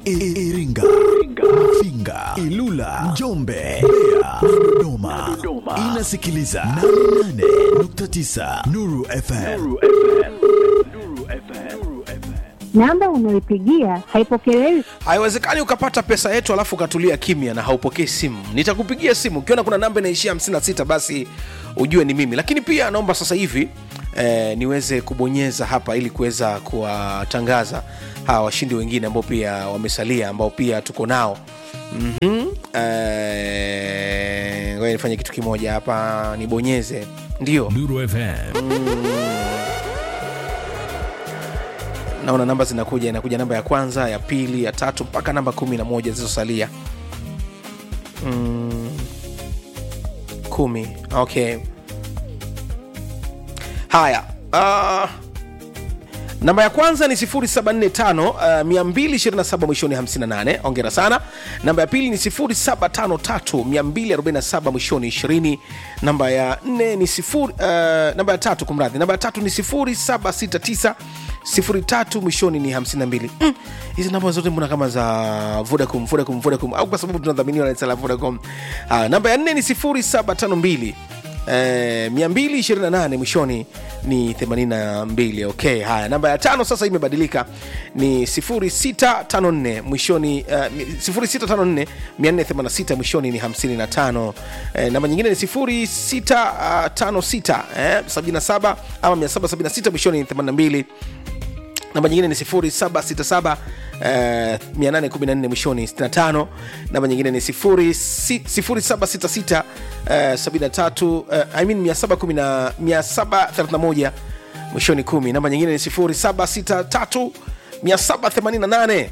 I- Iringa, Mafinga, Ilula, Njombe, Mbeya na Dodoma. Inasikiliza 88.9 Nuru FM. Namba unayopigia haipokelewi. haiwezekani ukapata pesa yetu alafu ukatulia kimya na haupokei simu nitakupigia simu ukiona kuna namba inaishia 56 basi ujue ni mimi lakini pia naomba sasa hivi eh, niweze kubonyeza hapa ili kuweza kuwatangaza hawa washindi wengine ambao pia wamesalia ambao pia tuko nao mm-hmm. eh, ngoja nifanye kitu kimoja hapa nibonyeze ndio Nuru FM. naona namba zinakuja inakuja namba ya kwanza ya pili ya tatu mpaka namba kumi na moja zilizosalia mm, kumi okay haya uh, namba ya kwanza ni 745 uh, 227 mwishoni 58 ongera sana namba ya pili ni 753 247 mwishoni 20 namba ya nne ni sifuri, uh, namba ya tatu kumradhi namba ya tatu ni 0769 03 mwishoni ni 52 Mm, hizi namba zote mbona kama za vodacom vodacom vodacom au kwa sababu tunadhaminiwa na la vodacom uh, namba ya nne ni 0752 Eh, 228 mwishoni ni 82 okay haya namba ya tano sasa imebadilika ni 0654 mwishoni uh, 0654 486 mwishoni ni 55 eh, namba nyingine ni 0656 eh, 77 ama 776 mwishoni ni 82 namba nyingine ni 0767 eh, 814 mwishoni 65 namba nyingine ni 0766 eh, 73 eh, I mean 710 731 mwishoni 10 namba nyingine ni 0763 788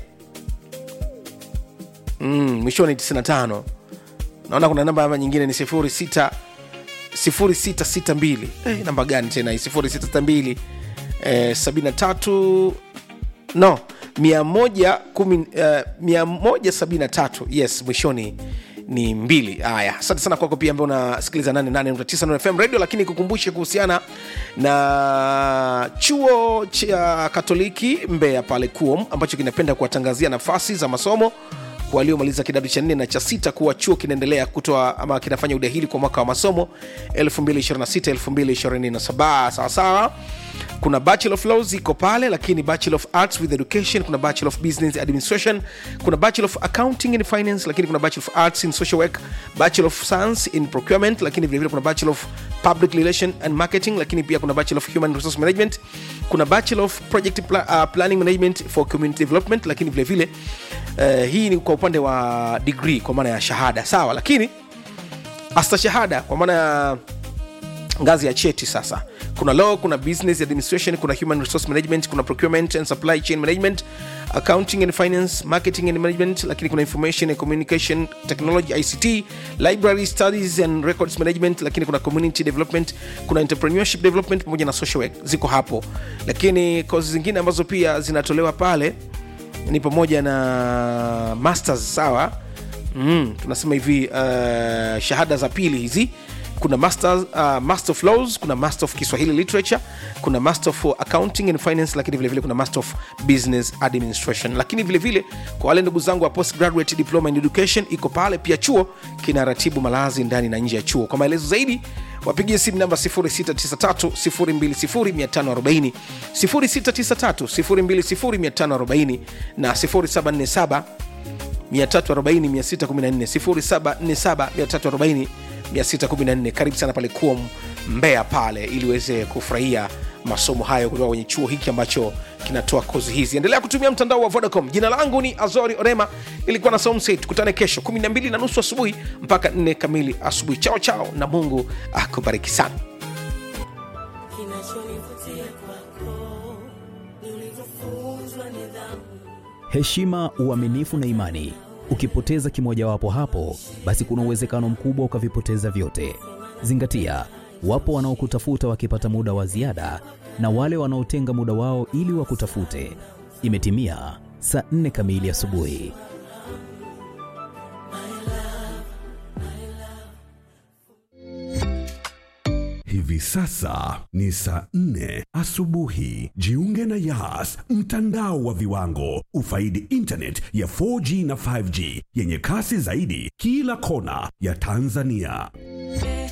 mm, mwishoni 95 naona kuna namba nyingine ni 06 0662 eh, namba gani tena hii 0662 eh, 73 no 110, eh, 173 yes mwishoni ni mbili haya asante sana kwako pia ambao unasikiliza 88.9 Nuru fm radio lakini kukumbushe kuhusiana na chuo cha katoliki mbeya pale kuom ambacho kinapenda kuwatangazia nafasi za masomo kwa waliomaliza kidato cha nne na cha sita kuwa chuo kinaendelea kutoa ama kinafanya udahili kwa mwaka wa masomo 2026 2027 sawasawa kuna bachelor of laws iko pale lakini bachelor of arts with education kuna bachelor of business administration kuna bachelor of accounting and finance lakini kuna bachelor of arts in social work bachelor of science in procurement lakini vilevile kuna bachelor of public relation and marketing lakini pia kuna bachelor of human resource management kuna bachelor of project pla uh, planning management for community development lakini vilevile uh, hii ni kwa upande wa degree kwa maana ya shahada sawa lakini asta shahada kwa maana ya ngazi ya cheti sasa kuna law kuna business administration kuna human resource management kuna procurement and supply chain management accounting and finance marketing and management lakini kuna information and communication technology ict library studies and records management lakini kuna community development kuna entrepreneurship development pamoja na social work ziko hapo lakini kozi zingine ambazo pia zinatolewa pale ni pamoja na masters sawa mm, tunasema hivi uh, shahada za pili hizi kuna master, uh, master of laws kuna master of kiswahili literature kuna master of accounting and finance lakini vilevile vile kuna master of business administration lakini vilevile vile, kwa wale ndugu zangu wa postgraduate diploma in education iko pale pia chuo kina ratibu malazi ndani na nje ya chuo kwa maelezo zaidi wapigie simu namba 693 693 na 0747 340 614 karibu sana pale kuom mbea pale ili uweze kufurahia masomo hayo kutoka kwenye chuo hiki ambacho kinatoa kozi hizi endelea kutumia mtandao wa vodacom jina langu ni azori orema ilikuwa na somset tukutane kesho 12 na nusu asubuhi mpaka 4 kamili asubuhi chao chao na mungu akubariki sana kinachonivutia kwako ni ulivyofunzwa nidhamu heshima, uaminifu na imani. Ukipoteza kimojawapo hapo, basi kuna uwezekano mkubwa ukavipoteza vyote. Zingatia, wapo wanaokutafuta wakipata muda wa ziada na wale wanaotenga muda wao ili wakutafute. Imetimia saa nne kamili asubuhi. Hivi Hivi sasa ni saa nne asubuhi. Jiunge na Yas, mtandao wa viwango. Ufaidi internet ya 4G na 5G yenye kasi zaidi kila kona ya Tanzania.